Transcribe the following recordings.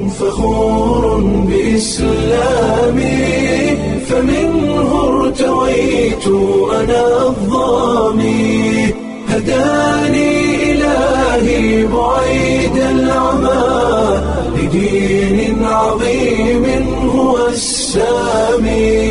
فخور بإسلامي فمنه ارتويت أنا الظامي هداني إلهي بعيد العمى لدين عظيم هو السامي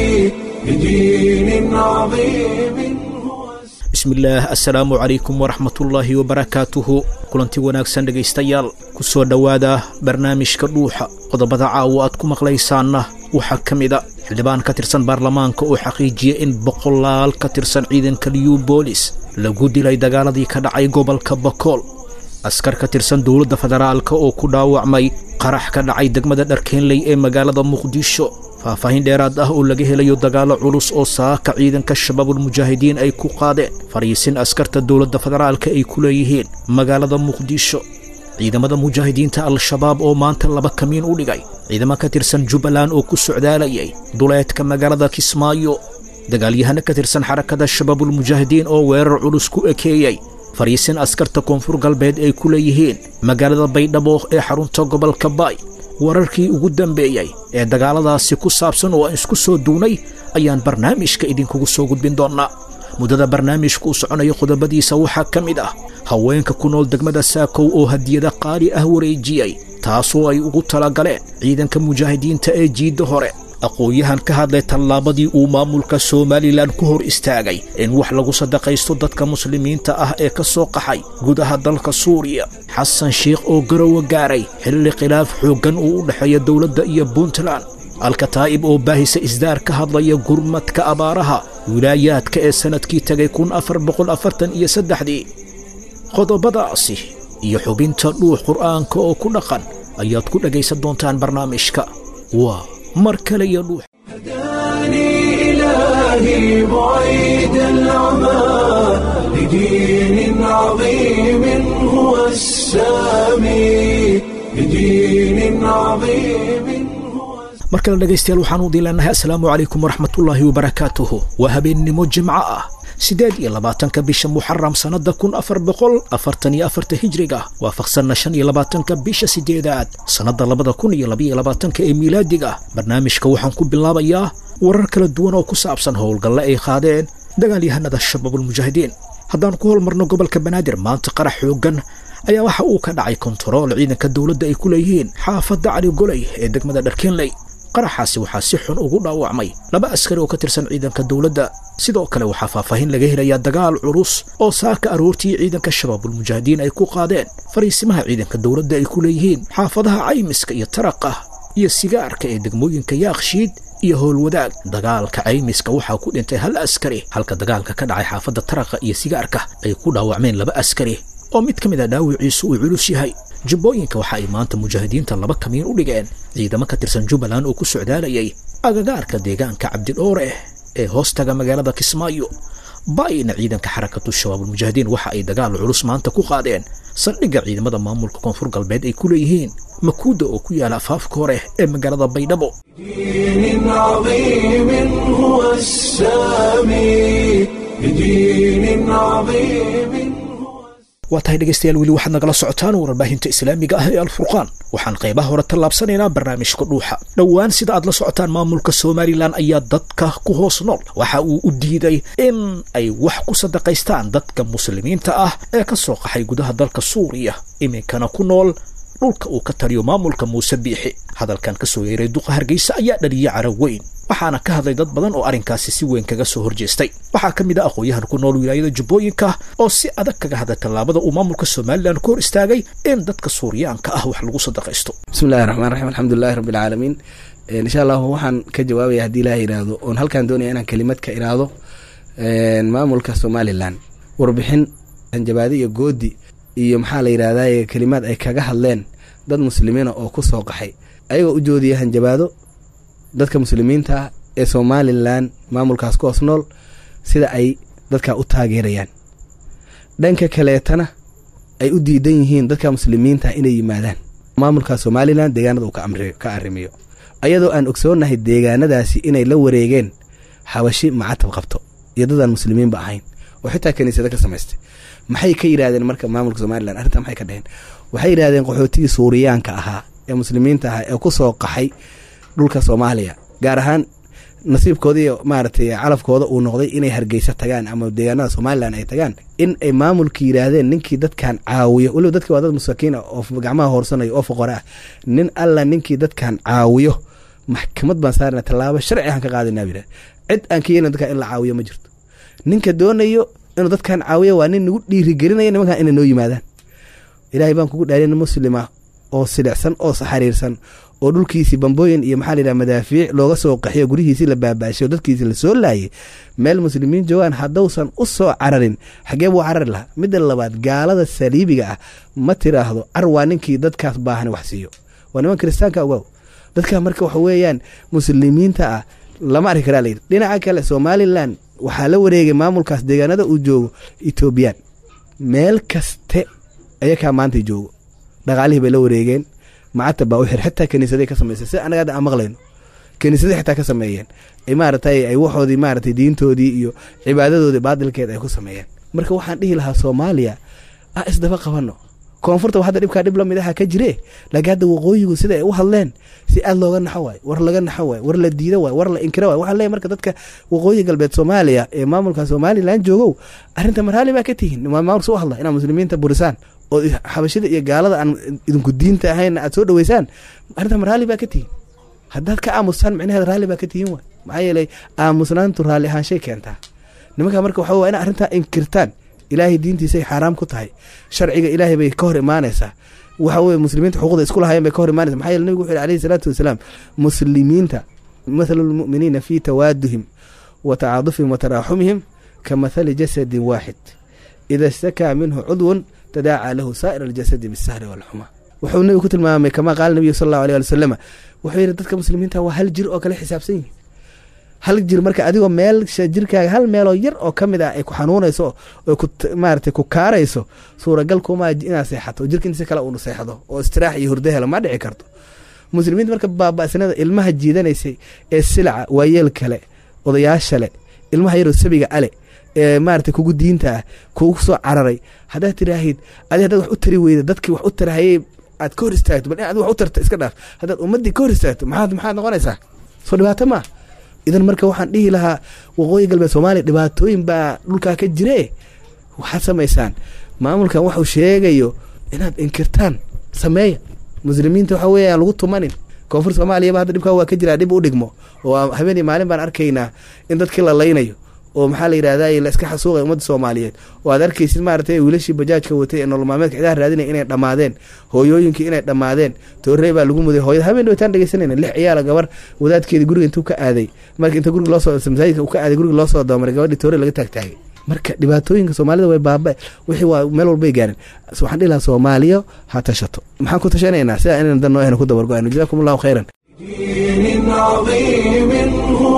لدين عظيم هو bismillaah assalaamu calaykum waraxmatullaahi wabarakaatuhu kulanti wanaagsan dhegaystayaal ku soo dhowaada barnaamijka dhuuxa qodobada caawa aad ku maqlaysaanna waxaa ka mida xildhibaan ka tirsan baarlamaanka oo xaqiijiya in boqolaal ka tirsan ciidanka liyu boolis lagu dilay dagaaladii ka dhacay gobolka bakool askar ka tirsan dowladda federaalka oo ku dhaawacmay qarax ka dhacay degmada dharkeenley ee magaalada muqdisho faahfaahin dheeraad ah oo laga helayo dagaallo culus oo saaka ciidanka shabaabulmujaahidiin ay ku qaadeen fariisin askarta dowladda federaalka ay ku leeyihiin magaalada muqdisho ciidamada mujaahidiinta al-shabaab oo maanta laba kamiin u dhigay ciidamo ka tirsan jubbaland oo ku socdaalayay duleedka magaalada kismaayo dagaalyahano ka tirsan xarakada shabaabulmujaahidiin oo weerar culus ku ekeeyey fariisin askarta koonfur galbeed ay ku leeyihiin magaalada baydhabo ee xarunta gobolka baay wararkii ugu dambeeyey ee dagaaladaasi ku saabsan oo aan isku soo duunay ayaan barnaamijka idinkugu soo gudbin doonnaa muddada barnaamijku u soconayo qodobadiisa waxaa ka mid ah haweenka ku nool degmada saakow oo hadiyada qaali ah wareejiyey taasoo ay ugu talagaleen ciidanka mujaahidiinta ee jiidda hore aqoon-yahan ka hadlay tallaabadii uu maamulka somalilan ku hor istaagay in wax lagu sadaqaysto dadka muslimiinta ah ee ka soo qaxay gudaha dalka suuriya xasan sheikh oo garowa gaaray xilli khilaaf xooggan uu u dhexeeya dowladda iyo puntland alkataa'ib oo baahisa isdaar ka hadlaya gurmadka abaaraha wilaayaadka ee sannadkii tegay kun afar boqol afartan iyo saddexdii qodobadaasi iyo xubinta dhuux qur'aanka oo ku dhaqan ayaad ku dhegaysan doontaan barnaamijka waa mar kale iyo dhuux هداني إلهي بعيد العمى لدين عظيم هو السامي لدين عظيم هو mar kale dhegaystayaal waxaanu diilanahay assalaamu calaykum waraxmatullaahi wabarakaatuhu waa habeennimo jimco ah siddeed iyo labaatanka bisha muxaram sannadda kun afar boqol afartan iyo afarta hijriga waafaqsanna shan iyo labaatanka bisha siddeedaad sannadda labada kun iyo labaiyo labaatanka ee miilaadiga barnaamijka waxaan ku bilaabayaa warar kala duwan oo ku saabsan howlgalle ay qaadeen dagaalyahanada shabaabulmujaahidiin haddaan ku holmarno gobolka banaadir maanta qarax xooggan ayaa waxa uu ka dhacay kontarool ciidanka dowladda ay ku leeyihiin xaafadda cali goley ee degmada dharkeenley qaraxaasi waxaa si xun ugu dhaawacmay laba askari oo ka tirsan ciidanka dowladda sidoo kale waxaa faahfaahin laga helayaa dagaal culus oo saaka aroortii ciidanka shabaabulmujaahidiin ay ku qaadeen fariisimaha ciidanka dowladda ay ku leeyihiin xaafadaha caymiska iyo taraqa iyo sigaarka ee degmooyinka yaakshiid iyo howlwadaag dagaalka caymiska waxaa ku dhintay hal askari halka dagaalka ka dhacay xaafadda taraqa iyo sigaarka ay ku dhaawacmeen laba askari oo mid ka mid a dhaawiciisu uu culus yahay jubbooyinka waxa ay maanta mujaahidiinta laba kamiin u dhigeen ciidamo ka tirsan jubbaland oo ku socdaalayay agagaarka deegaanka cabdidhoore ee hoostaga magaalada kismaayo baayna ciidanka xarakatu shabaabulmujaahidiin waxa ay dagaal culus maanta ku qaadeen saldhigga ciidamada maamulka koonfur galbeed ay ku leeyihiin makuuda oo ku yaala afaafka hore ee magaalada baydhabo دين عظيم هو السامي لدين عظيم هو waa tahay dhegaystayaal weli waxaad nagala socotaan warbaahinta islaamiga ah ee alfurqaan waxaan qaybaha hore tallaabsanaynaa barnaamijka dhuuxa dhowaan sida aad la socotaan maamulka somalilan ayaa dadka ku hoos nool waxa uu u diiday in ay wax ku sadaqaystaan dadka muslimiinta ah ee ka soo qaxay gudaha dalka suuriya iminkana ku nool dhulka uu ka taliyo maamulka muuse biixi hadalkan ka soo yeeray duqa hargeysa ayaa dhaliyay carab weyn waxaana ka hadlay dad badan oo arrinkaasi si weyn kaga soo horjeestay waxaa ka mid ah aqoon-yahan ku nool wilaayada jubbooyinka oo si adag kaga hadlay tallaabada uu maamulka somalilan ku hor istaagay in dadka suuriyaanka ah wax lagu sadaqaysto bismillahi raxmaan raxiim alxamdulilahi rabbi alcaalamiin insha allahu waxaan ka jawaabaya haddii ilaah yidhaahdo oon halkaan doonaya inaan kelimad ka iraahdo maamulka somalilan warbixin hanjabaadi iyo goodi iyo maxaa la yidhahdaye kelimaad ay kaga hadleen dad muslimiina oo ku soo qaxay ayagoo u joodiya hanjabaado dadka muslimiinta ee somalilan maamulkaas ku hoos nool sida ay dadka u taageerayaan dhanka kaleetana ay u diidan yihiin dadka muslimiinta inay yimaadaan maamulka somalilan deegaanada uu ka arrimiyo ayadoo aan ogsoonahay deegaanadaasi inay la wareegeen xabashi macatab qabto iyo dadaan muslimiinba ahayn oo xitaa kaniisado ka samaystay maxay ka yidhahdeen marka maamulka somalilan arrintaa maxay ka dheheen waxay yidhahdeen qaxootigii suuriyaanka ahaa ee muslimiinta ah ee ku soo qaxay dhulka soomaaliya gaar ahaan nasiibkooda iyo maaragtay calafkooda uu noqday inay hargeysa tagaan ama deegaanada somalilan ay tagaan in ay maamulka yidhaahdeen ninkii dadkan caawiyo weliba dadki waa dad masakiin ah oo gacmaha hoorsanaya oo foqore ah nin alla ninkii dadkan caawiyo maxkamad baan saarana tallaabo sharci aan ka qaadinaa yidhah cid aan ka yeelin dadkan in la caawiyo ma jirto ninka doonayo inuu dadkan caawiyo waa nin nagu dhiirigelinaya nimankan inay noo yimaadaan ilaahay baan kugu dhaariya nin muslima oo silicsan oo xariirsan oo dhulkiisii bambooyin iyo maxaa layidhaha madaafiic looga soo qaxiyo guryihiisii la baabaashay oo dadkiisii lasoo laayay meel muslimiin joogaan haddausan u soo cararin xagee buu carari lahaa midda labaad gaalada saliibiga ah ma tiraahdo car waa ninkii dadkaas baahan wax siiyo waa niman kiristaanka ogow dadka marka waxa weeyaan muslimiinta ah lama arki karaa layidhi dhinaca kale somalilan waxaa la wareegay maamulkaas deegaanada uu joogo etoobiyaan meel kaste ayakaa maanta joogo dhaqaalihii bay la wareegeen macata baa u xir xitaa kaniisaday ka sameysay si anaga hadda aan maqlayno kaniisaday xitaa ka sameeyeen ay maaratay ay waxoodii maaratay diintoodii iyo cibaadadoodii baadilkeed ay ku sameeyeen marka waxaan dhihi lahaa soomaaliya ah isdaba qabano koonfurta hadda dhibkaa dhib lamid aha ka jire laakiin hadda waqooyigu sida ay u hadleen si aad looga naxo waay war laga naxo waay war la diido waay war la inkiro waay waxaan leeyahy marka dadka waqooyi galbeed soomaaliya ee maamulka somalilan joogow arrinta marhaali baa ka tihiin maamulka u hadla inaad muslimiinta burisaan oo xabashida iyo gaalada aan idinku diinta ahayn aad soo dhaweysaan arrinta marhaali baa ka tihiin haddaad ka aamustaan micnaheed raalli baa ka tihiin waay maxaa yeelay aamusnaantu raalli ahaanshay keentaa nimanka marka waxa waa ina arrintaa inkirtaan ilaahay diintiisay xaaraam ku tahay sharciga ilaahay bay ka hor imaanaysaa waxa weye muslimiinta xuquuqda isku lahayen bay ka hor imaanaysa maxaa yeele nabigu wuxu yhi alayhi salaatu wasalaam muslimiinta mathalu lmu'miniina fii tawaaduhim wa tacaadufihim wa taraaxumihim ka mathali jasadin waaxid ida istakaa minhu cudwun tadaacaa lahu saa'ir aljasadi bisahri walxuma wuxuu nebigu ku tilmaamay kamaa qaala nabiyu sal allahu alay ali wasalama wuxuu yidhi dadka muslimiinta waa hal jir oo kale xisaabsan yihin hal jir marka adigoo meel jirkaaga hal meeloo yar oo ka mid ah ay ku xanuunayso oo maarata ku kaarayso suuragal kuma inaad seexato jirka intiisa kale uunu seexdo oo istiraax iyo hurdo helo ma dhici karto muslimiinta marka baaba'sanada ilmaha jiidanaysay ee silaca waayeel kale odayaasha le ilmaha yaroo sabiga ale ee maarata kugu diinta ah kugu soo cararay haddaad tiraahid adi haddaad wax u tari weyda dadkii wax u tarahayey aad ka hor istaagto bal in ad wax u tarta iska dhaaf haddaad ummaddii ka hor istaagto maxaad maxaad noqonaysaa soo dhibaato maa idan marka waxaan dhihi lahaa waqooyi galbeed soomaaliya dhibaatooyin baa dhulkaa ka jire waxaad samaysaan maamulkan waxuu sheegayo inaad inkirtaan sameeya muslimiinta waxa weeye aan lagu tumanin koonfur soomaaliyaba hadda dhibkaa waa ka jiraa dhib u dhigmo oo habeenii maalin baan arkaynaa in dadkii la laynayo oo maxaa la yidhahda la iska xasuuqay ummadda soomaaliyeed oo aad arkaysid maaragtay wiilashii bajaajka watay ee nolol maalmeedka cidaha raadinaya inay dhammaadeen hooyooyinkii inay dhammaadeen toorey baa lagu muday hooyada habeen dhawtaan dhegeysanayna lix ciyaala gabar wadaadkeeda guriga intuu ka aaday marka inta guriga loosoo masaajidka uu ka aaday guriga loosoo doomaray gabadhii toorey laga taagtaagay marka dhibaatooyinka soomaalida way baaba wixii waa meel walbay gaareen waxaan dhihi lahaa soomaaliya ha tashato maxaan ku tashanaynaa sidaa inaan dan noo ahna ku dabargo-ayno jazakum allahu khayran دين عظيم هو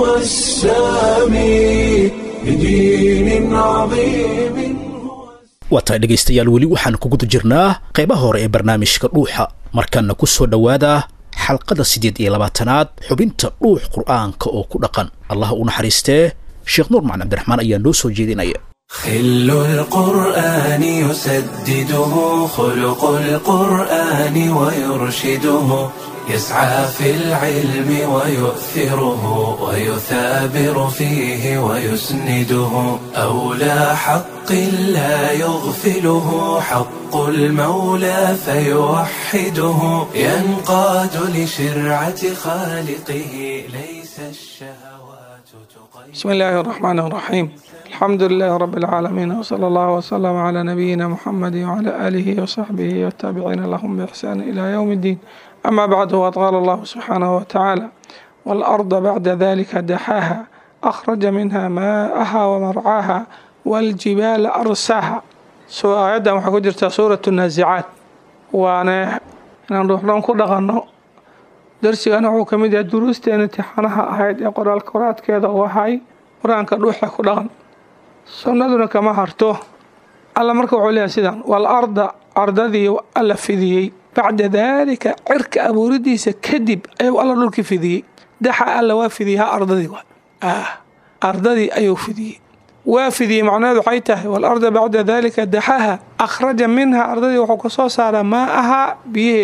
السامي بدين عظيم هو waa tahay dhegaystayaal weli waxaan ku guda jirnaa qaybaha hore ee barnaamijka dhuuxa markaana ku soo dhowaada xalqada siddeed iyo labaatanaad xubinta dhuux qur'aanka oo ku dhaqan allah u naxariistee sheekh nuur macali cabdiraxmaan ayaa noo soo jeedinaya خل القرآن يسدده خلق القرآن ويرشده يسعى في العلم ويؤثره ويثابر فيه ويسنده أولى حق لا يغفله حق المولى فيوحده ينقاد لشرعة خالقه ليس الشهوات تقيد بسم الله الرحمن الرحيم الحمد لله رب العالمين وصلى الله وسلم على نبينا محمد وعلى آله وصحبه والتابعين لهم بإحسان إلى يوم الدين أما بعد وقد قال الله سبحانه وتعالى والأرض بعد ذلك دحاها أخرج منها ماءها ومرعاها والجبال أرساها سو آيادا waxaa ku jirta suurة النازعات waana inaan ruuxdhan ku dhaqanno darsigana wuxuu ka mid yahay duruusteena imtixaanaha ahayd ee qoraalka qoraadkeeda uu ahay qur-aanka dhuuxa ku dhaqan sunnaduna kama harto alla marka wuxuu leeyahay sidan wal arda ardadii alla fidiyey bacda daalika cirka abuuridiisa kadib ayuu alla dhulki fidiyey daxa alla waa fidiyey ha ardadii wa ah ardadii ayuu fidiyey waa fidiyey macnaheedu waxay tahay wal arda bacda daalika daxaha akhraja minha ardadii wuxuu ka soo saaraa maa ahaa biyaheedii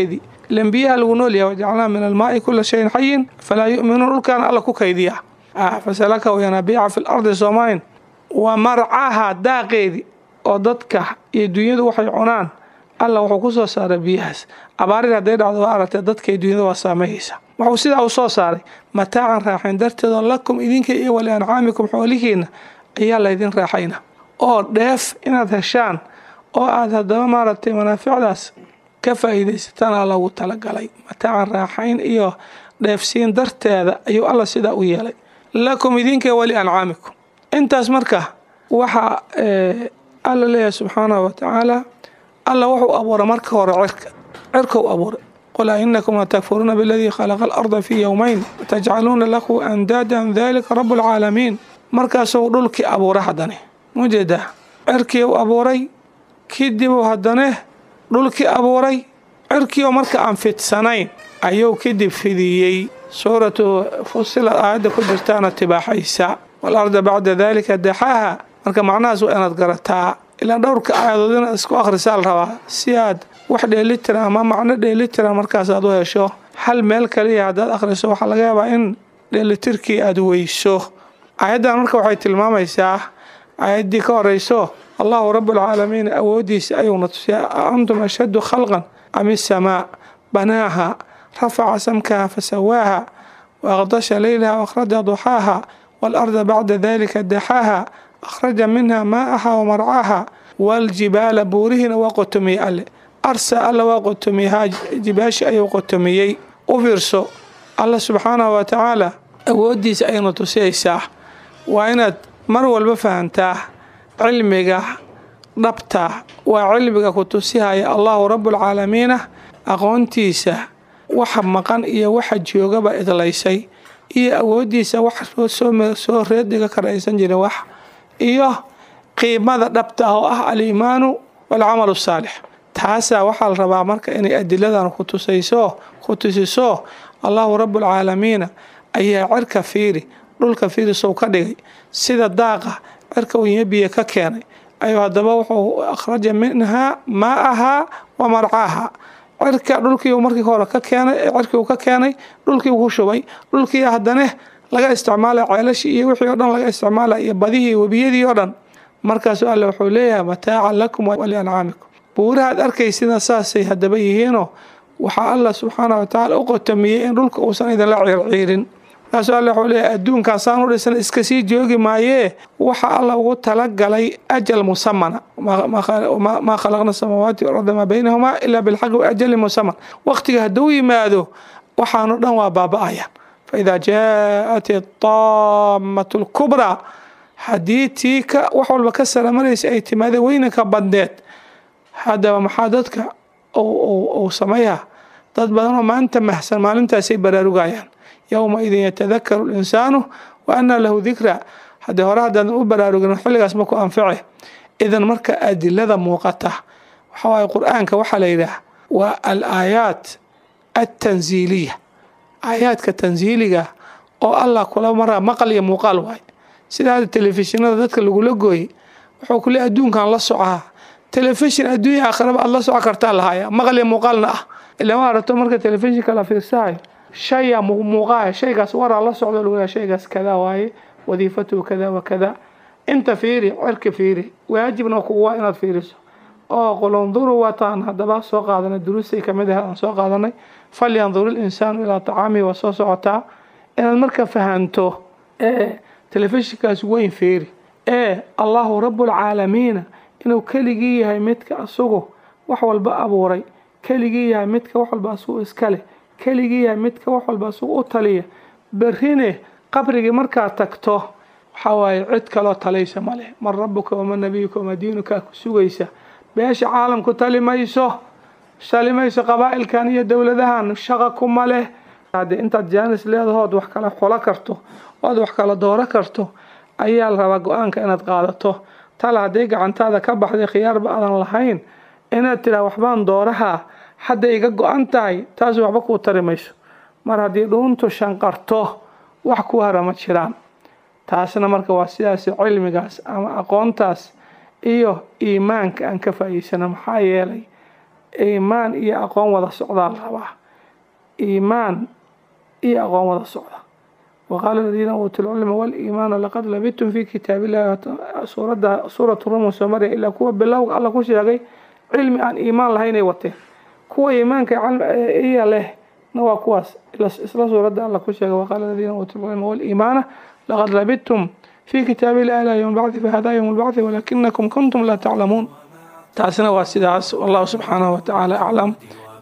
ilan biyaha lagu noolyahay wajacalnaa min almaai kula shayin xayin falaa yu'minuun dhulkaana alla ku kaydiya fasalakahu yanaabiica fi lardi soomayn waa marcaha daaqeedii oo dadka iyo dunyadu waxay cunaan alla wuxuu ku soo saaray biyahaas abaarir hadday dhacdo waa aragtee dadka iyo dunyada waa saameeyeysa wuxuu sidaa u soo saaray mataacan raaxayn darteedoo lakum idinka iyo wali ancaamikum xoolihiinna ayaa laydin raaxayna oo dheef inaad heshaan oo aad haddaba maaragtay manaaficdaas ka faa'iidaysataan lagu talagalay mataacan raaxayn iyo dheefsiin darteeda ayuu alla sidaa u yeelay lakum idinka wali ancaamikum intaas marka waxaa alla leeyahay subxaanahu watacaala alla wuxuu abuuray marka hore cirka cirkau abuuray qul a inakum latakfuruuna biladii khalaqa alarda fii yowmayn watajcaluuna lahu andaadan dalika rabu lcaalamiin markaasuu dhulkii abuuray haddane mujeedaa cirkii u abuuray kadibuu haddane dhulkii abuuray cirkiioo marka aan fidsanayn ayuu kadib fidiyey suuratu fusilad aayadda ku jirtaana tibaaxaysa walarda bacda dalika daxaaha marka macnahaas waa inaad garataa ilaa dhowrka aayadood inaad isku akhrisaa la rabaa si aad wax dheelitira ama macno dheelitira markaas aad u hesho hal meel kaliya haddaad akhriso waxaa laga yaabaa in dheelitirkii aad weyso aayaddan marka waxay tilmaamaysaa aayaddii ka horeyso allahu rabbulcaalamiin awooddiisa ayuuna tusiya antum ashaddu khalqan am isamaa banaaha rafaca samkaha fasawaaha waaqdasha leylaha waakhraja duxaaha waalarda bacda dalika daxaaha akhraja minha maa'aha wamarcaaha waaljibaala buurihiina waa qotomiyey alle arsa alla waa qotomiyahaa jibaashi ayuu qotomiyey u fiirso alla subxaanahu wa tacaala awooddiisa ayayna tusiyaysaa waa inaad mar walba fahantaa cilmiga dhabta waa cilmiga ku tusihaya allahu rabbulcaalamiina aqoontiisa waxa maqan iyo waxa joogaba idlaysay iyo awooddiisa wax soo reediga karaysan jirin wax iyo qiimada dhabta ah oo ah aliimaanu waalcamalu saalix taasaa waxaa la rabaa marka inay adiladan ku tusayso ku tusiso allahu rabbulcaalamiina ayaa cirka fiiri dhulka fiiri sow ka dhigay sida daaqa cirka unya biyo ka keenay ayuu haddaba wuxuu akhraja minhaa maa'ahaa wa marcaaha cirka dhulkii markii hore ka keenay cirkii ka keenay dhulkii ku shubay dhulkii haddane laga isticmaalay ceelashii iyo wixii o dhan laga isticmaalay iyo badihii webiyadii oo dhan markaasu alle wuxuu leeyahay mataacan lakum waliancaamikum buurahaad arkaysina saasay haddaba yihiinoo waxaa alla subxaana watacaala u qotomiyey in dhulka uusan idinla ciirciirin markaasuu alle wuxuu leeyahay adduunkan saan u dhisan iska sii joogi maayee waxa alla ugu talagalay ajal musamana maa khalaqna samaawaati walarda maa baynahumaa ilaa bilxaqi waajali musaman waqtiga hadduu yimaado waxaanu dhan waa baaba-ayaan faidaa jaaءat idaamatu lkubraa haddii tii ka wax walba ka saramaraysa ay timaadeen weynanka badneed haddaba maxaa dadka uu sameeyaa dad badanoo maanta mahsan maalintaasay baraarugayaan yowma idin yatadakaru linsaanu wa anaa lahu dikra haddii hore haddaadan u baraarugin xilligaas ma ku anface idan marka adilada muuqata waxawaaye qur-aanka waxaa la yidhaah waa al aayaat altanziiliya aayaadka tansiiliga oo allah kula maraa maqal iyo muuqaal waay sida hadda telefishinada dadka lagula gooyey wuxuu kule adduunkan la socaa telefishin adduunya aakhiraba aad la soco kartaa lahaya maqal iyo muuqaalna ah ila ma arato marka telefishinka la fiirsahayo shaya muuqaaya shaygaas waraa la socdo lagu shaygaas kadaa waaye wadiifatuhu kada wa kada inta fiiri cirka fiiri waajibna kuwa inaad fiiriso oo qulunduru wataan haddaba soo qaadanay duruustay kamid ah aan soo qaadanay falyandur ilinsaanu ilaa tacaamihi waa soo socotaa inaad marka fahanto ee telefishinkaas weyn fiiri ee allahu rabbulcaalamiina inuu keligii yahay midka asugu wax walba abuuray keligii yahay midka wax walba asugu iskale keligii yahay midka wax walba asugu u taliya berrine qabrigii markaad tagto waxaa waaye cid kaloo talaysa ma leh man rabuka wama nabiyuka wama diinukaa ku sugaysa beesha caalamku tali mayso tali mayso qabaa'ilkan iyo dowladahan shaqa kuma leh haddii intaad jaanis leedahood wax kala xulo karto oad wax kala dooro karto ayaa la rabaa go-aanka inaad qaadato tal haddii gacantaada ka baxday khiyaarba aadan lahayn inaad tiraa waxbaan doorahaa hadda iga go-an tahay taas waxba kuu tari mayso mar haddii dhuuntu shanqarto wax ku hara ma jiraan taasna marka waa sidaas cilmigaas ama aqoontaas iyo iimaanka aan ka faa'iidsano maxaa yeelay iimaan iyo aqoon wada socdaa la rabaa iimaan iyo aqoon wada socda waqaala aladiina uutuu lcilma waliimaana laqad labidtum fi kitaab illahi suuradda suuratu rumun soo marya ilaa kuwa bilowga alla ku sheegay cilmi aan iimaan lahaynay wateen kuwa iimaanka iya leh na waa kuwaas isla suuradda alla ku sheegay waqaala aladiina uutuu lcilma waliimaana laqad labidtum في كتاب الله لا يوم البعث فهذا يوم البعث ولكنكم كنتم لا تعلمون تاسنا واسداس والله سبحانه وتعالى أعلم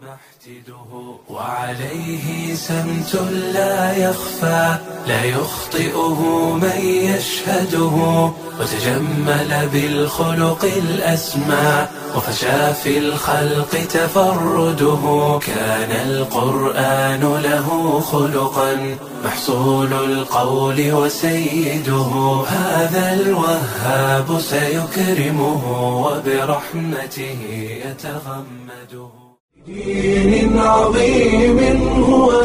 وعليه سمت لا يخفى لا يخطئه من يشهده وتجمل بالخلق الأسمى وفشى في الخلق تفرده كان القرآن له خلقا محصول القول وسيده هذا الوهاب سيكرمه وبرحمته يتغمده بدين عظيم هو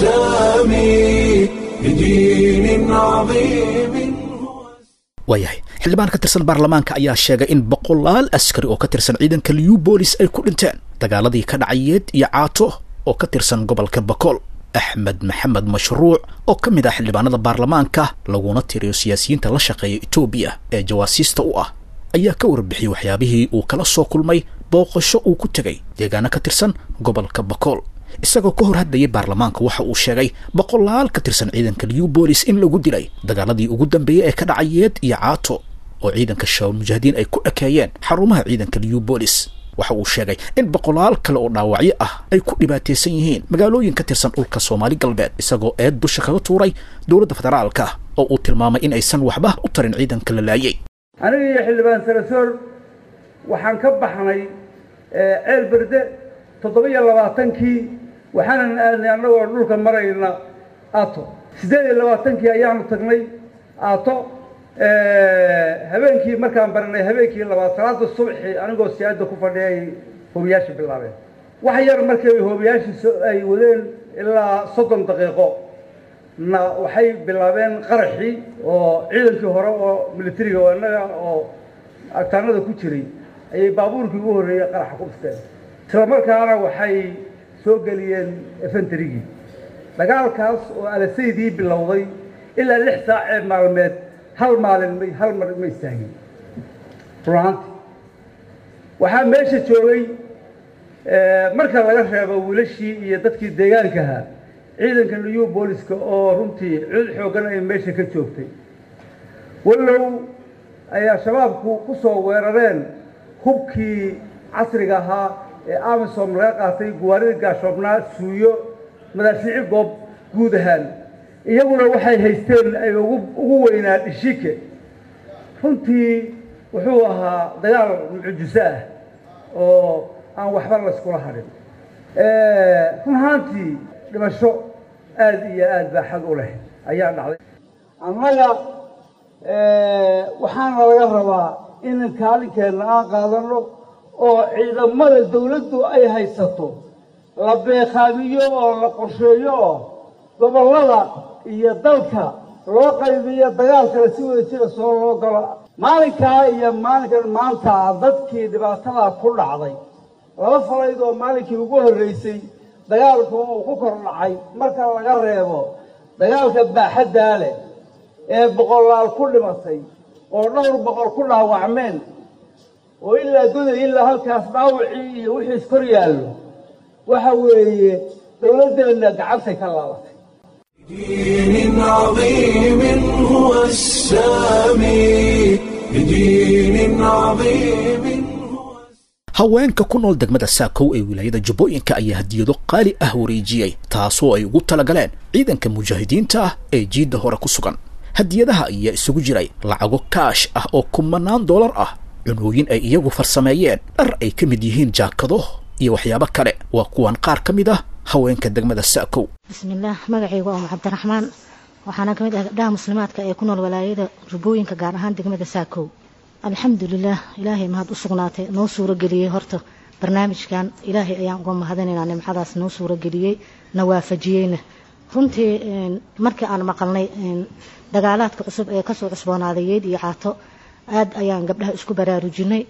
السامي بدين عظيم waayahay xildhibaan ka tirsan baarlamaanka ayaa sheegay in boqolaal askari oo ka tirsan ciidanka liu boolis ay ku dhinteen dagaaladii ka dhacayeed iyo caato oo ka tirsan gobolka bakool axmed maxamed mashruuc oo ka mid ah xildhibaanada baarlamaanka laguna tiriyo siyaasiyiinta la shaqeeya etoobiya ee jawaasiista u ah ayaa ka warbixiyey waxyaabihii uu kala soo kulmay booqasho uu ku tegay deegaano ka tirsan gobolka bakool isagoo ka hor hadlayay baarlamaanka waxa uu sheegay boqolaal ka tirsan ciidanka liu boolis in lagu dilay dagaaladii ugu dambeeyey ee ka dhacayeed iyo caato oo ciidanka shabaab mujaahidiin ay ku ekeeyeen xarumaha ciidanka liu boolis waxa uu sheegay in boqolaal kale oo dhaawacyo ah ay ku dhibaataysan yihiin magaalooyin ka tirsan dhulka soomaali galbeed isagoo eed dusha kaga tuuray dowladda federaalka oo uu tilmaamay in aysan waxba u tarin ciidanka la laayay aniga iyo xildhibaan sarasoor waxaan ka baxnay ceel berde toddoba-iyo labaatankii waxaanan aadnay annagoo dhulka marayna aato siddeed iyo labaatankii ayaanu tagnay aato habeenkii markaan baranay habeenkii labaad salaada subxi anigoo siyaada ku fadhiya ay hoobiyaasha bilaabeen wax yar markay hoobiyaashii ay wadeen ilaa soddon daqiiqo na waxay bilaabeen qaraxii oo ciidankii hore oo militariga oo innaga oo agtaanada ku jiray ayay baabuurkii ugu horreeyey qaraxa ku dhisteen isla markaana waxay soo geliyeen efentarigii dagaalkaas oo alasaydii bilowday ilaa lix saacee maalmeed hal maalin may hal mar ma istaagin runaanti waxaa meesha joogay marka laga reebo wiilashii iyo dadkii deegaankaha ciidanka new booliska oo runtii cid xooggan ay meesha ka joogtay wallow ayaa shabaabku ku soo weerareen hubkii casriga ahaa ee amisom laga qaatay guwaarida gaashoobnaa suuyo madaafiici goob guud ahaan iyaguna waxay haysteen ay ugu weynaa dhishike runtii wuxuu ahaa dagaal mucjiso ah oo aan waxba layskula hadhin run ahaantii dhimasho aada iyo aada baa xag u leh ayaa dhacday annaga waxaana laga rabaa in kaalinkeenna aan qaadano oo ciidamada dawladdu ay haysato la beeqaamiyo oo la qorsheeyo oo gobollada iyo dalka loo qaybiyo dagaalkana si wada jira soo loo galo maalinkaa iyo maalinkan maanta dadkii dhibaatadaa ku dhacday laba falayd oo maalinkii ugu horreysay dagaalku uu ku kor dhacay marka laga reebo dagaalka baaxaddaa leh ee boqolaal ku dhimatay oo dhowr boqol ku dhaawacmeen oo ilaa goday ilaa halkaas dhaawacii iyo wixiis kor yaallo waxa weeye dowladdeenna gacantay ka laabatay بدين عظيم هو السامي بدين عظيم haweenka ku nool degmada saakow ee wilaayada jubbooyinka ayaa hadiyado qaali ah wareejiyey taasoo ay ugu talagaleen ciidanka mujaahidiinta ah ee jiidda hore ku sugan hadiyadaha ayaa isugu jiray lacago kaash ah oo kumanaan doolar ah cunooyin ay iyagu farsameeyeen dhar ay ka mid yihiin jaakado iyo waxyaabo kale waa kuwan qaar ka mid ah haweenka degmada saakow bismillaah magacaygu waa umu cabdiraxmaan waxaana ka mid ah gabdhaha muslimaadka ee ku nool walaayada jubbooyinka gaar ahaan degmada saakow alxamdulilaah ilaahay mahad u sugnaatay noo suurageliyey horta barnaamijkan ilaahay ayaan uga mahadinaynaa nimcadaas noo suurageliyey na waafajiyeyna runtii markii aan maqalnay dagaalaadka cusub ee kasoo cusboonaaday yeed iyo caato aad ayaan gabdhaha isku baraarujinay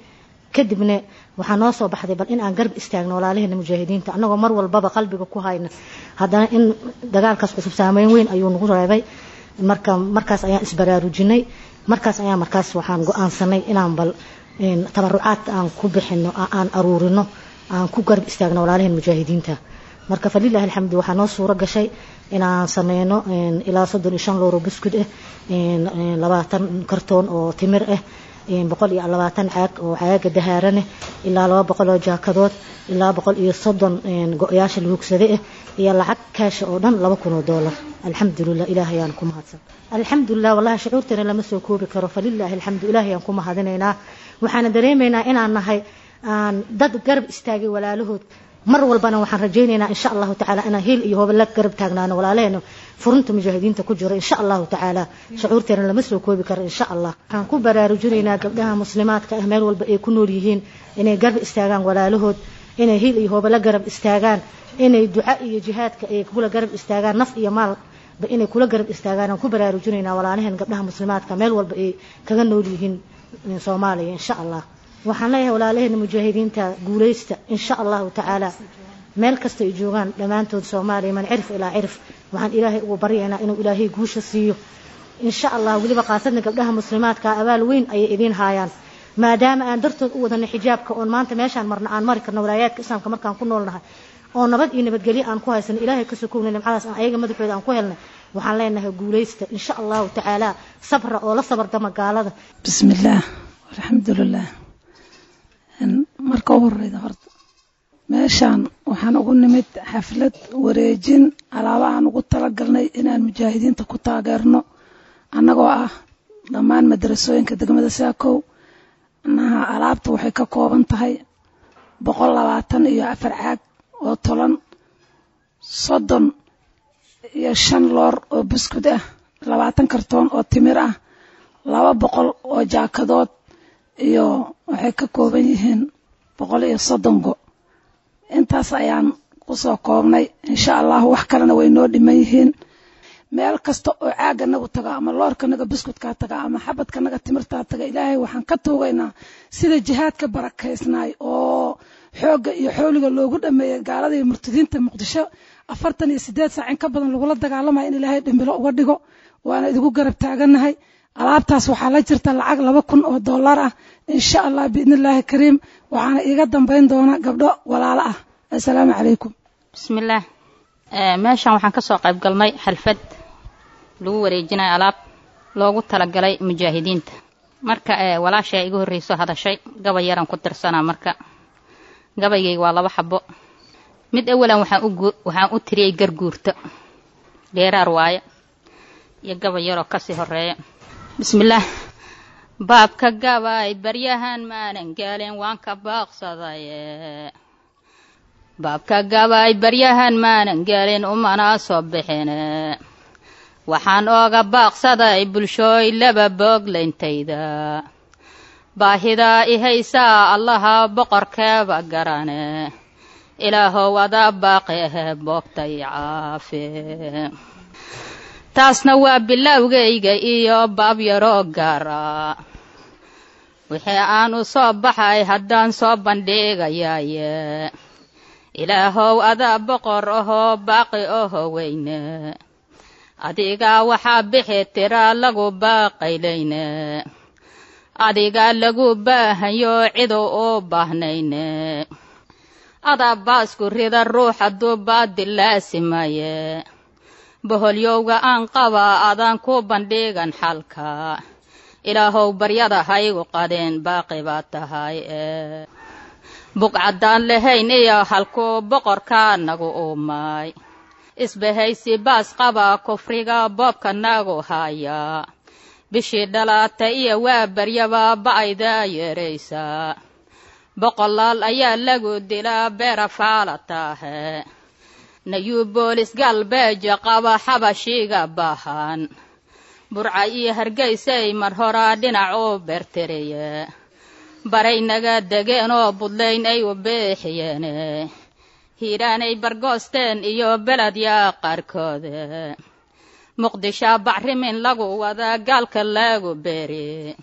kadibna waxaa noo soo baxday bal in aan garab istaagno walaalaheena mujaahidiinta annagoo mar walbaba qalbiga ku hayna haddana in dagaalkaas cusub saameyn weyn ayuu nagu reebay marka markaas ayaan isbaraarujinay markaas ayaa markaas waxaan go-aansanay inaan bal tabarucaad aan ku bixino aan aruurino aan ku garab istaagno walaalaheen mujaahidiinta marka falilahi alxamdu waxaa noo suuro gashay inaan sameyno ilaa soddon iyo shan looro buskud ah labaatan kartoon oo timir ah boqol iyo labaatan caag oo caaga dahaarane ilaa laba boqol oo jaakadood ilaa boqol iyo soddon go-yaasha lahugsade ah iyo lacag kaasha oo dhan laba kun oo doolar alxamdulilah ilaah ayaan ku mahadsan alxamdulilah wallahi shucuurteena lama soo koobi karo falilaahi alxamdu ilaah ayaan ku mahadinaynaa waxaana dareemaynaa inaan nahay aan dad garab istaagay walaalahood mar walbana waxaan rajaynaynaa insha allahu tacaala inaan hiil iyo hooba la garab taagnaano walaalaheena furunta mujaahidiinta ku jiro insha allahu tacaala shucuurteena lama soo koobi karo insha allah waxaan ku baraarujinaynaa gabdhaha muslimaadka ah meel walba ay ku nool yihiin inay garab istaagaan walaalahood inay hiil iyo hooba la garab istaagaan inay duca iyo jihaadka ay kula garab istaagaan naf iyo maalba inay kula garab istaagaan aan ku baraarujinaynaa walaalaheen gabdhaha muslimaadka meel walba ay kaga nool yihiin soomaaliya insha allah waxaan leeyahay walaalaheena mujaahidiinta guulaysta insha allahu tacaala meel kasta ay joogaan dhammaantood soomaaliya man cirif ilaa cirif waxaan ilaahay ugu baryaynaa inuu ilaahay guusha siiyo insha allah weliba qaasadna gabdhaha muslimaadka abaal weyn ayay idiin haayaan maadaama aan dartood u wadana xijaabka oon maanta meeshaan marna aan mari karno walaayaadka islaamka markaan ku noolnahay oo nabad iyo nabadgelyo aan ku haysano ilaahay ka sokowna nimcadaas aan ayaga madaxooda aan ku helnay waxaan leenahay guulaysta insha allahu tacaala sabra oo la sabardama gaalada bismillaah alxamdulilah marka u horeyda horta meeshaan waxaan ugu nimid xaflad wareejin alaabahaan ugu talagalnay inaan mujaahidiinta ku taageerno annagoo ah dhammaan madarasooyinka degmada saakow anaha alaabta waxay ka kooban tahay boqol labaatan iyo afar caag oo tolan soddon iyo shan loor oo buskud ah labaatan kartoon oo timir ah laba boqol oo jaakadood iyo waxay ka kooban yihiin boqol iyo soddon go intaas ayaan kusoo koobnay insha allahu wax kalena way noo dhiman yihiin meel kasta oo caaga nagu taga ama loorka naga buskudkaa taga ama xabadka naga timirtaa taga ilaahay waxaan ka tuugaynaa sida jihaadka barakaysnaay oo xoogga iyo xooliga loogu dhameeyay gaalada iyo murtadiinta muqdisho afartan iyo sideed saac in ka badan lagula dagaalamaya in ilaahay dhimbilo uga dhigo waana idigu garab taagannahay alaabtaas waxaa la jirta lacag laba kun oo dollar ah insha allah biidni illaahi kariim waxaana iiga dambayn doona gabdho walaalo ah assalaamu calaykum bismillaah meeshan waxaan kasoo qayb galnay xalfad lagu wareejinayo alaab loogu talagalay mujaahidiinta marka walaashaa igu horreyso hadashay gabay yaran ku tirsanaa marka gabaygayga waa laba xabo mid awalan waxaan u tiriyey garguurto geeraar waaye iyo gabay yaroo kasii horeeya bismillaah baabka gabay baryahan maanan gaalin waan ka baaqsadaye baabka gabay baryahan maanan gaalin umana soo bixine waxaan ooga baaqsaday bulshooy laba boogleyntayda baahidaa i haysaa allaha boqorkeeba garane ilaahow adaa baaqi ahe boogtay caafe taasna waa bilowgayga iyo baab yaroo gaara wixii aan u soo baxay haddaan soo bandhigayaaye ilaahow adaa boqor ahoo baaqi oho weyne adigaa waxaa bixi tiraa lagu baaqayleyne adigaa lagu baahayo cidu u baahnayne adaa baasku rida ruux hadduu baadil laasimaye boholyowga aan qabaa adaan ku bandhigan xalka ilaahow baryada haygu qadeen baaqi baa tahay ee buqcaddaan lahayn iyo halkuu boqorkaa nagu uumay isbahaysi baas qabaa kufriga boobka nagu haya bishii dhalaata iyo waa baryaba ba'aydaa yeeraysaa boqolaal ayaa lagu dilaa beera faala taahe nayuu boolis galbeeja qaba xabashiga baahan burca iyo hargaysay mar horaa dhinac u beertiriye baray naga degeen oo budlayn ay u beexiyeene hiiraanay bargoosteen iyo beledyaa qaarkoode muqdishaa bacrimin lagu wadaa gaalka lagu beeri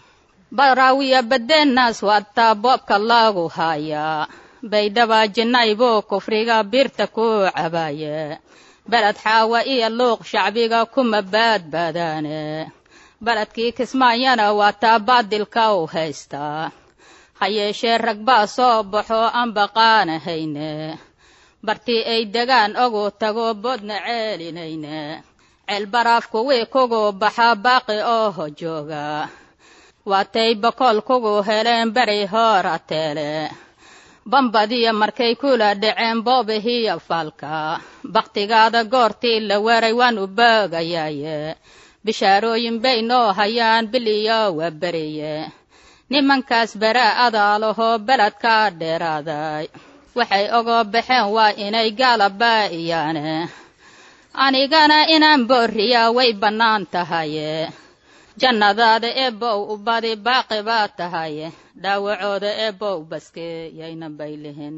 baraawiya badeennaas waataa boobka laagu haayaa baydhaba jinnaybuu kufriga birta ku cabaaye beled xaawa iyo luuq shacbiga kuma baadbaadaane beledkii kismaayana waataa baadilka u haystaa ha yeeshee rag baa soo baxo aan baqaanahayne bartii ay degaan ogu tago boodna ceelinayne ceel baraaf kuwii kugu baxaa baaqi ooho jooga waatay bakool kugu heleen beri hoora teele bambadiya markay kula dhaceen boobihiyo faalka bakhtigaada goortii la weeray waan u boogayaaye bishaarooyin bay noo hayaan biliyo waa beriye nimankaas beraa adaalahoo beledka dheeraaday waxay ogoo baxeen waa inay gaalabaa'iyaane anigana inaan boorriyaa way bannaan tahaye jannadaada eebbow u badi baaqi baa tahaye dhaawacooda eebbow baske yayna bay lihin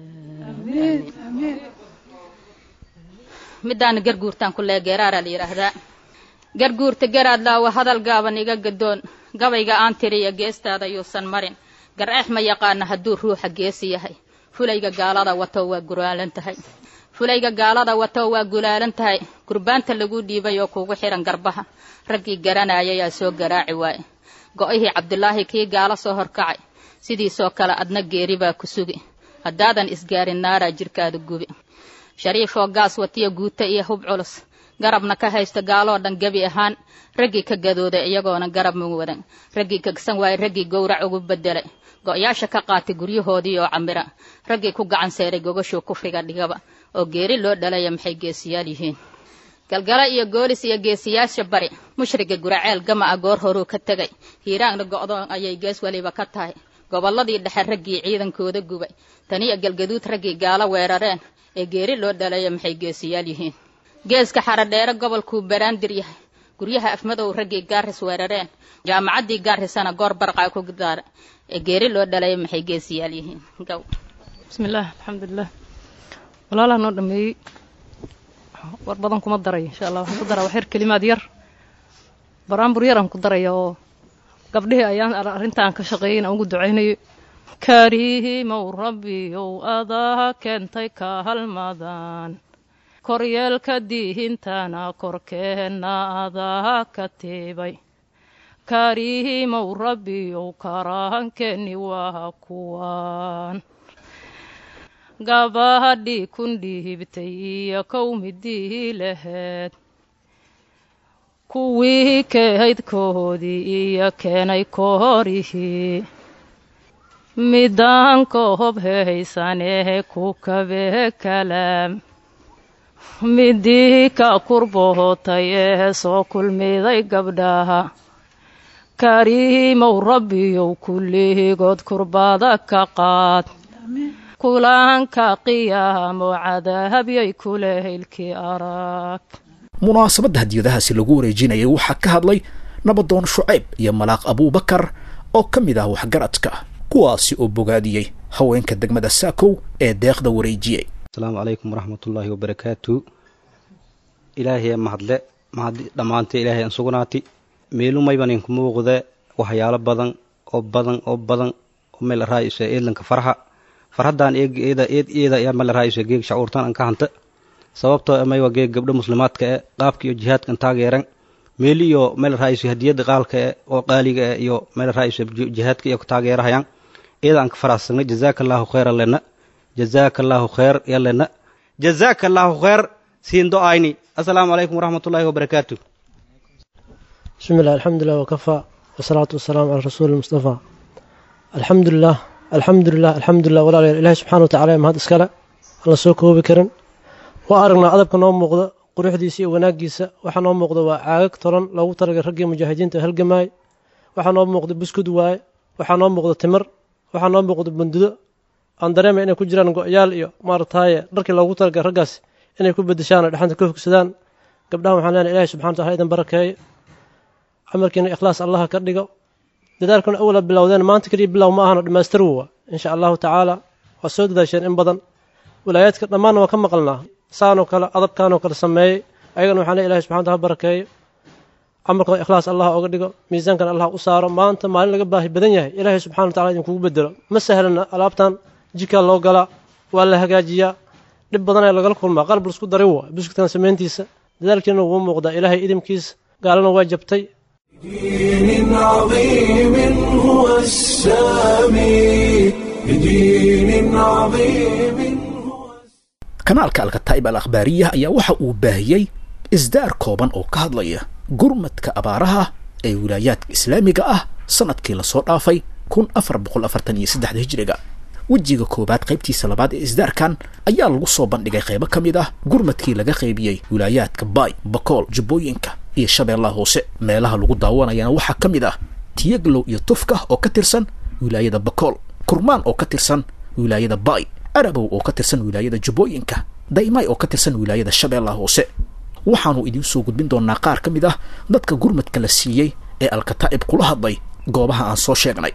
middaana garguurtaan ku lee geeraaraa la yidhaahdaa garguurta garaad laawa hadal gaaban iga gadoon gabayga aan tiriya geestaada yuusan marin gar-eex ma yaqaana hadduu ruuxa geesi yahay fulayga gaalada wato waa gulaalan tahay fulayga gaalada wato waa gulaalan tahay gurbaanta lagu dhiibay oo kugu xihan garbaha raggii garanaya yaa soo garaaci waaye go'ihii cabdulaahi kii gaalo soo horkacay sidiisoo kale adna geeri baa ku sugi haddaadan isgaarin naaraa jirkaada gubi shariifoo gaas watiya guuta iyo hub culus garabna ka haysta gaaloo dhan gebi ahaan raggii ka gadooday iyagoona garab ma wadan raggii kagsan waayey raggii gowrac ugu bedelay go'yaasha ka qaatay guryahoodii oo camira raggii ku gacan seeray gogashuu kufriga dhigaba oo geeri loo dhalaya maxay geesiyaal yihiin galgala iyo goolis iyo geesiyaasha bari mushriga guraceel gama a goor horuu ka tegay hiiraanna go'doon ayay gees weliba ka tahay gobolladii dhexe raggii ciidankooda gubay taniyo galgaduud raggii gaalo weerareen ee geeri loo dhalaya maxay geesiyaal yihiin geeska xaradheere gobolkuu baraandir yahay guryaha afmadow raggii gaaris weerareen jaamacaddii gaarisana goor barqaa ku daara ee geeri loo dhalaya maxay geesiyaal yihiin gow bismillaah alxamdulilah walaalaha noo dhameeyey war badan kuma daraya insha allah waxaan ku daraa waxyar kelimaad yar baraambur yaraan ku daraya oo gabdhihii ayaan arrintaan ka shaqeeyay inaan ugu ducaynayo kariimow rabbiyow adaa keentay ka halmadaan koryeelka diihintana korkeenna adaa ka tiibay kariimow rabbiyow karahankeeni waa kuwaan gabadhii kun dhiibtay iyo kowmidii laheed kuwii kehaydkoodii iyo keenay koorihii midaan koob hehaysanee ku kabee kalaam midii ka kurbohotay ee soo kulmiday gabdhaha kariimow rabbiyow kullihigood kurbada ka qaad kulaanka qiyaamo cadaabyay kule hilkii arag munaasabadda hadiyadahaasi lagu wareejinayay waxaa ka hadlay nabadoon shucayb iyo malaaq abuubakar oo ka mid ah waxgaradka kuwaasi oo bogaadiyey haweenka degmada saakow ee deeqda wareejiyey asalaamu calaykum waraxmatullaahi wabarakaatu ilaahay mahadle mahad dhammaantay ilaahay aan sugnaati meelumayban inku muuqde waxyaalo badan oo badan oo badan oo meel raayisa eedlanka farxa farhaddaan eeda eed eeda ayaa meel raayisa geeg shacuurtan an ka hanta sababtoo amay waa geeg gabdho muslimaadka e qaabka iyo jihaadkan taageeran meeli iyo meel raayisa hadiyadda qaalka e oo qaaliga e iyo meel raayisa jihaadka iyo taageerahayaan eeda aan ka faraxsanay jazaaka allaahu khayra lena jazaaka allaahu khayr yalena jazaaka allaahu khayr siindo ayni assalaamu calaykum waraxmatullaahi wabarakaatu بسم الله الحمد لله وكفى والصلاة والسلام على رسول المصطفى الحمد لله الحمد لله الحمد لله ولا إله سبحانه وتعالى ما هذا اسكاله الله سو كوبي كرن وأرنا أدبك نوم مقضى quruxdiisa iyo wanaagiisa waxaa noo muuqda waa caagag toran loogu talagalay raggii mujaahidiinta halgamaay waxaa noo muuqda buskud waaye waxaa noo muuqda timir waxaa noo muuqda bundudo aan dareemay inay ku jiraan go-yaal iyo maarataye dharkii loogu talagalay raggaas inay ku bedeshaan oo dhexanta ka hogsadaan gabdhahan waxaan leenahay ilahi subxana wataala idan barakeeyo camalkiina ikhlaas allaha ka dhigo dadaalkuna awala bilowdeen maanta keliya bilow ma ahano dhammaystir wa insha allahu tacaala waa soo dadaasheen in badan walaayaadka dhammaanna waa ka maqalnaa saanoo kale adabkaanoo kale sameeyey ayagana waxaan le ilahi subxana wataala barakeeyo camalkan ikhlaas allah oga dhigo miisaankan allah u saaro maanta maalin laga baahi badan yahay ilaahay subxana wa tacala idinkugu bedelo ma sahlana alaabtan jikaa loo galaa waa la hagaajiyaa dhib badan ayaa lagala kulmaa qalab laisku darin waa buskudkan samayntiisa dadaalkiina wuu muuqdaa ilaahay idinkiisa gaalana waa jabtay بدين عظيم هو السامي بدين عظيم kanaalka alkataa'ib al akhbaariya ayaa waxa uu baahiyey isdaar kooban oo ka hadlaya gurmadka abaaraha ee wilaayaadka islaamiga ah sanadkii lasoo dhaafay kun afar boqol afartan iyo saddexda hijriga wejiga koowaad qaybtiisa labaad ee isdaarkan ayaa lagu soo bandhigay qaybo ka mid ah gurmadkii laga qaybiyey wilaayaadka baay bakool jubbooyinka iyo shabeellaha hoose meelaha lagu daawanayana waxaa ka mid ah tiyaglow iyo tufka oo ka tirsan wilaayada bakool kurmaan oo ka tirsan wilaayada baay arabow oo ka tirsan wilaayada jubbooyinka daymay oo ka tirsan wilaayada shabeellaha hoose waxaanu idiin soo gudbin doonaa qaar ka mid ah dadka gurmadka la siiyey ee alkataa'ib kula hadlay goobaha aan soo sheegnay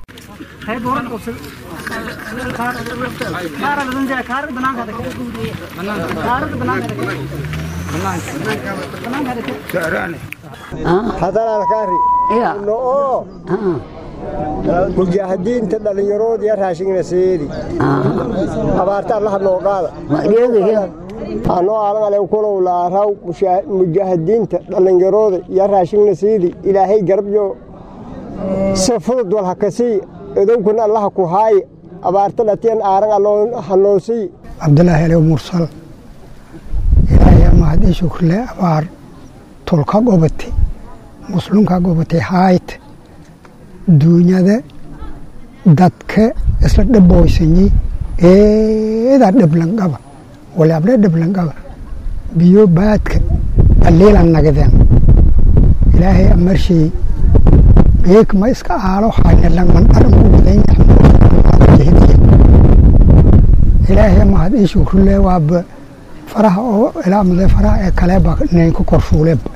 hadanaalkaari no'oo mujaahidiinta dhallinyaroodiya raashingna seedi abaarta allaha noo qaada anoo alangale kulow laaraw mujaahidiinta dhallinyarooda ya raashingna seedi ilaahay garabyo se fudud wal hakasii edowkuna allaha ku haaye abaarta dhatiyan aaran hanoosii cabdulaahi alew mursal ilaahay mahadii shukrle abaar tulka gobate muslunka gobate haayt duunyada dadka isla dhaboysanyi eedaa dhablangaba walaabla dhablangaba biyo baadka aliilan nagadeen ilaahay amarshay geek ma iska aalo haynalan mandharan ku wadan yahay ilaahay mahad ii shukrule waaba faraha oo ilaamade faraha ee kaleeba naynka korshuuleba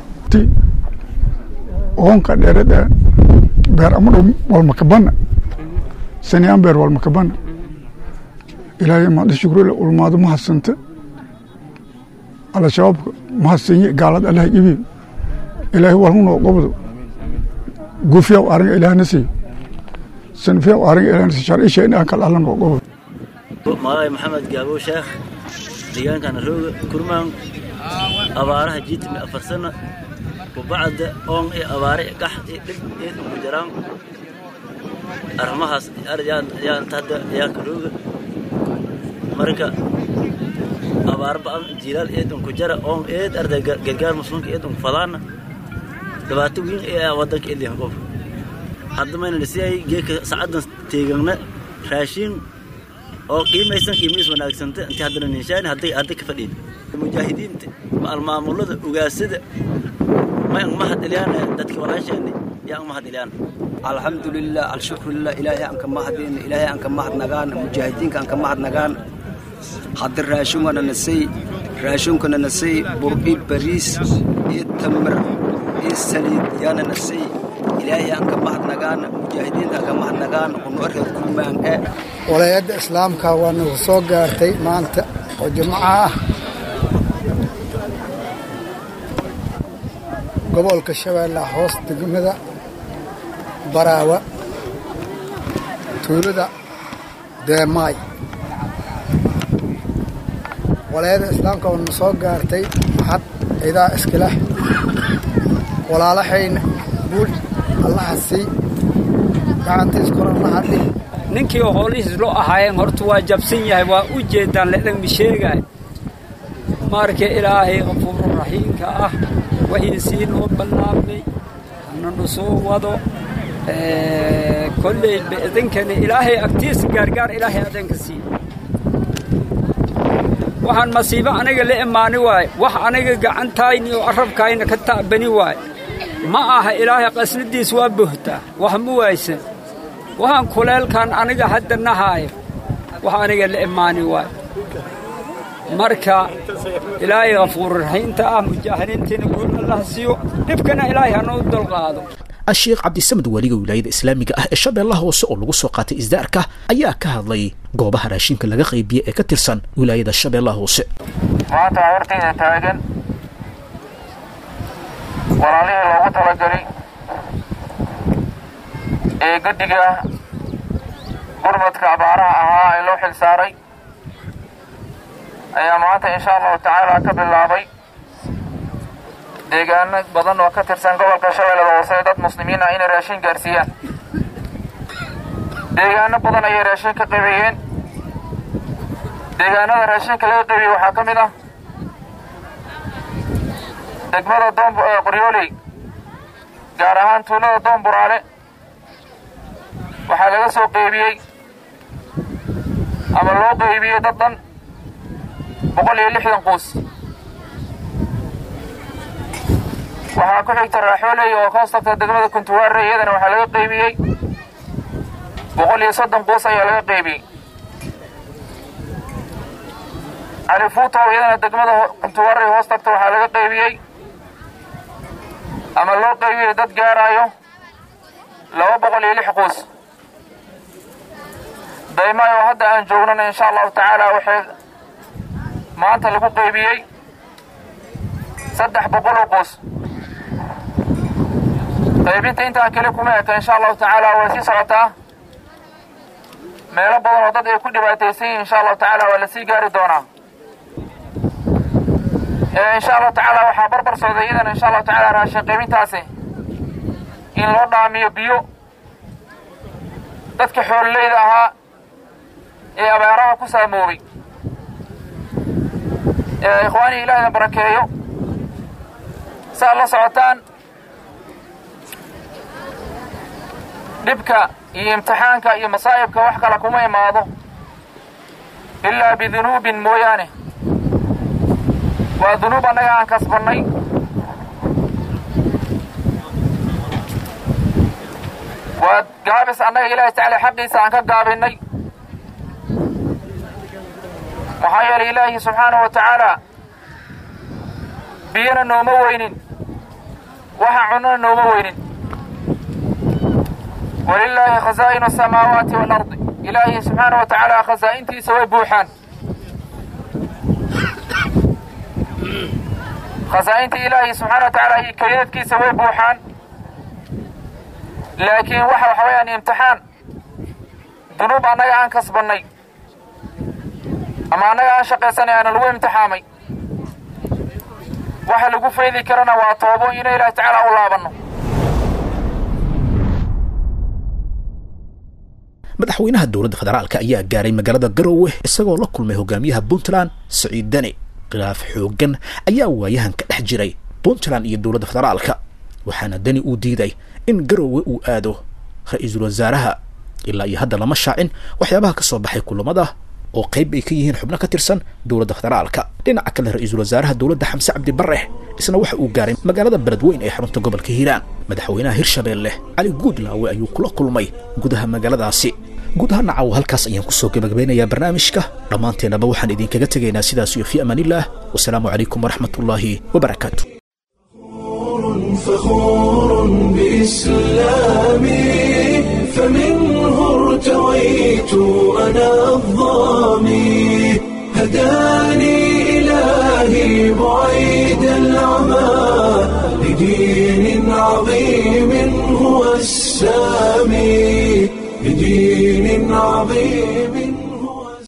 oonka dheerada beer amadhow walmakabana saniyaan beer walmakabana ilaahay mahad ii shukrule ulmaado mahadsanta al-shabaabka mahadsanyi gaalad allaha ibi ilaahay walhunoo qobdo gufiyaw ariga ilaahna siiyo sanfiyaw ariga ilaahna siiyo sharcisha in aan kala alla noo qobdo magacay maxamed gaabo sheekh deegaankana rooga kurmaan abaaraha jiitimi afar sana kubacda oon iyo abaare gax iyo dhib eedan ku jiraan arrimahaas yaanta hadda yaanka rooga marka abaar ba'an jilaal eedan ku jara oon eed arday gargaar muslimka eedan ku fadaana dhibaato weyn ee wadanka eliyan qof hadda mayna dhisiyay geeka sacaddan teegana raashin oo qiimaysan qiimays wanaagsanta intii haddana ninshaani hadday hadda ka fadhiin mujaahidiinta maalmaamulada ugaasada may ang mahad iliyaan dadka walaasheeni yaa ang mahad iliyaan alxamdulilah alshukrulilah ilaahay aan ka mahadin ilaahay aan ka mahadnagaan mujaahidiinka aan ka mahadnagaan hadda raashinkana nasay raashinkana nasay bur-i bariis iyo tamar iyo saliid yaana nasay ilaahay aan ka mahadnagaan mujaahidiinta aan ka mahadnagaan uno reer kurmaan e walaayadda islaamka waa nagu soo gaartay maanta oo jimco ah gobolka shabeellaha hoos degmada baraawa tuulada deemaay walaayadda islaamka waa nagu soo gaartay maxad ciidaa iskileh walaalahayna guul allaha sii gacantiis kor allaha dhig ninkii oo hoolihiis loo ahaayeen horta waa jabsan yahay waa u jeedaan ledhan mi sheegaay marka ilaahay qafuuru raxiimka ah wixii sii noo ballaabnay hananu soo wado kolley idinkana ilaahay agtiisa gaargaar ilaahay adanka siiyo waxaan masiibo aniga la imaani waaye wax aniga gacantayni oo carabkayna ka ta'bani waaye ma aha ilaahay qasnadiis waa buhtaa wax ma waaysan waxaan kuleelkan aniga hadda nahaayo wax aniga la imaani waayo marka ilaahay kafuururaxiinta ah mujaahidiintiina guul allah siiyo dhibkana ilaahay hanoo dulqaado asheekh cabdisamad weliga wilaayada islaamiga ah ee shabeellaha hoose oo lagu soo qaatay isdaarka ayaa ka hadlay goobaha raashinka laga qaybiye ee ka tirsan wilaayada shabeellaha hoose maanta hortayda taagan walaalihii loogu talagalay ee guddiga gurmadka abaaraha ahaa ee loo xil saaray ayaa maanta insha allahu tacaala ka bilaabay deegaano badan oo ka tirsan gobolka shabeellada hoose dad muslimiin ah inay raashin gaarsiiyaan deegaano badan ayay raashin ka qaybiyeen deegaanada raashinka laga qaybiyey waxaa ka mid ah degmada doon qoryooley gaar ahaan tuulada doon buraale waxaa laga soo qaybiyey ama loo qaybiyey dad dhan boqol iyo lixdan quus waxaa ku xigta raaxooley oo ka hoos tagta degmada kuntuwaare iyadana waxaa laga qaybiyey boqol iyo soddon quus ayaa laga qaybiyey califuutow iyadana degmada kuntuwaare hoos tagta waxaa laga qaybiyey ama loo qaybiyey dad gaaraayo laba boqol iyo lix quus daymaay oo hadda aan joognana insha allahu tacaala waxay maanta lagu qaybiyey saddex boqol oo quus qaybinta intaa kale kuma eka insha allahu tacaala way sii socotaa meelo badan oo dad ay ku dhibaataysan yihin insha allahu tacaala waa lasii gaari doonaa insha allahu tacaala waxaa barbar socday iyadana insha allahu tacaala raashin qaybintaasi in loo dhaamiyo biyo dadka xoololeyda ahaa ee abaaraha ku saamoobay ikhwaanii ilaahda barakeeyo si aad la socotaan dhibka iyo imtixaanka iyo masaa'ibka wax kale kuma imaado ilaa bidunuubin mooyaane waa dunuub annaga aan kasbannay waa gaabis annaga ilaahay tacaala xaqiisa aan ka gaabinnay maxaa yeelay ilaahi subxaanahu wa tacaala biyana nooma weynin waxa cunana nooma weynin walilaahi khasaa'inu asamaawaati waalardi ilaahi subxaanahu wa tacaala khasaa'intiisa way buuxaan khasaa'inta ilaahi subxaana wa tacaala iyo kaydadkiisa way buuxaan laakiin waxa waxa weeyaan imtixaan dunuub annaga aan kasbannay ama annaga aan shaqaysanay aana lagu imtixaamay waxa lagu faydi karana waa toobo inay ilaahi tacaala u laabanno madaxweynaha dowladda federaalka ayaa gaaray magaalada garowe isagoo la kulmay hogaamiyaha puntland siciid deni khilaaf xooggan ayaa waayahan ka dhex jiray puntland iyo dowladda federaalka waxaana deni uu diiday in garowe uu aado ra-iisul wasaaraha ilaa iyo hadda lama shaacin waxyaabaha ka soo baxay kulamada oo qayb ay ka yihiin xubno ka tirsan dowladda federaalka dhinaca kale ra-iisul wasaaraha dowladda xamse cabdi barre isna waxa uu gaaray magaalada beledweyn ee xarunta gobolka hiiraan madaxweynaha hirshabeelle cali guudlaawe ayuu kula kulmay gudaha magaaladaasi guud ahaan nacaw halkaas ayaan kusoo gebagabeynayaa barnaamijka dhammaanteennaba waxaan idinkaga tegaynaa sidaas iyo fii amaanillaah wasalaamu calaykum waraxmatullaahi wabarakaatu فخور بإسلامي فمنه ارتويت أنا الظامي هداني إلهي بعيد العمى لدين عظيم هو السامي لدين عظيم